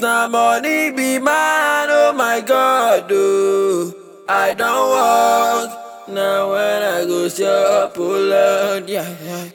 na money be man, oh my God, oh. I don't walk, now when I go shop, oh Lord, yeah, yeah.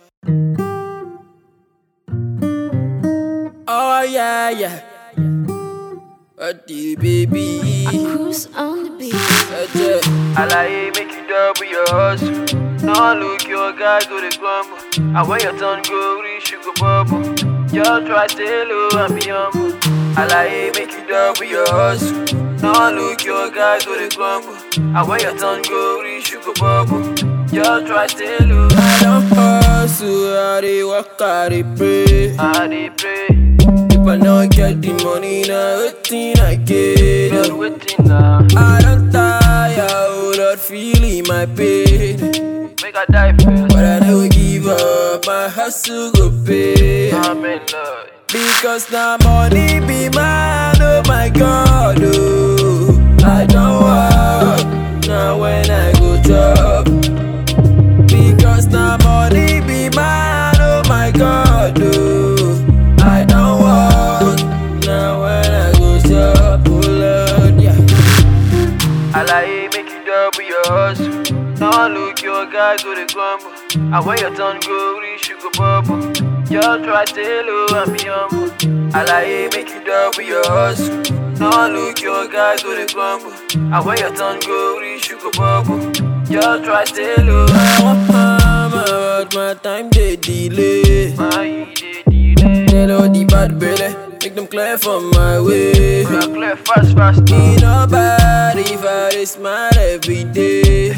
Oh yeah, yeah. What the baby? Cruise on the beach. Ẹ̀jẹ̀ àlàyé make you double your hustle. No look your guy go dey grumble. And when your turn go reach, you go bubble. Just try stay low and be humble. Àlàyé make you double your hustle. No look your guy go dey grumble. And when your turn go reach, you go bubble. Just try stay low. I don hustle, I dey work, I dey pray. I dey pray. If I no get the money, now wetin I get? Lord, wetin na? I don tire, oh Lord, feeling my pain. Make I die first. But I no give up, my hustle go pay. Amen, Lord. Because now money be mine, oh my God, oh. I don't work, now when I go job. Because now money be mine, oh my God, oh. I don't work, now when I go shop, oh Lord, yeah. Àlàyé make you double your hustle. No look your guy go dey grumble. And when your turn go reach, you go bubble. Just try stay low and be humble. Àlàyé make you double your hustle. No look your guy go dey grumble. And when your turn go reach, you go bubble. Just try stay low. I want mama, but my time dey delay. My dey delay. Tell all the bad belly, make them clear from my way. Clear fast, fast. Me nobody if I dey smile every day.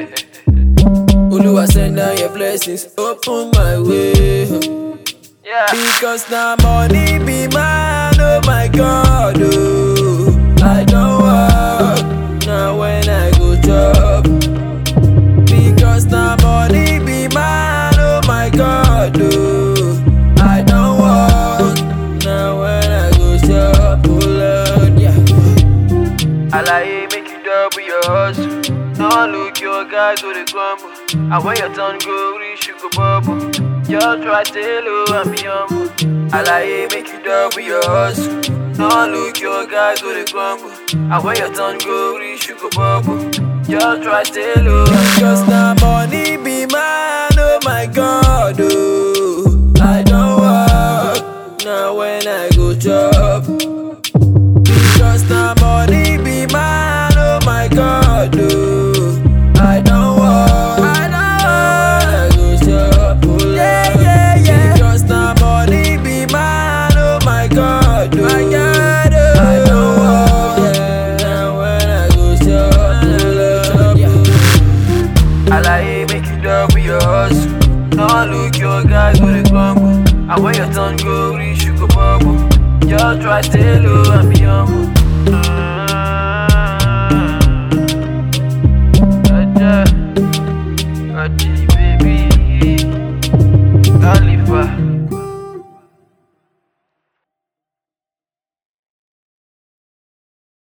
Oluwa send down your blessings, open my way. Yeah. Because now money be mine, oh my God, oh. I don't work, now when I go job. Because now money be mine, oh my God, oh. I don't work, now when I go shop, oh Lord, yeah. Àlàyé make you double your hustle. No look your guy go dey grumble. And when your turn go reach, you go bubble. Just try stay low and be humble. Àlàyé make you double your hustle. No look your guy go dey grumble. And when your turn go reach, you go bubble. Just try stay low. Because now money be mine, oh my God, oh. I don't work, now when I go job. Because now money be mine, oh my God, oh. I don't want, I don't want, I go shop, oh Lord. yeah, yeah, yeah. Because now money be mine, oh my God, oh. my God, oh. I don't want, yeah. Now when I go shop, oh Lord, yeah. Àlàyé make you double your hustle. No look your guy go dey grumble. And when your turn go reach, you go bubble. Just try stay low and be humble.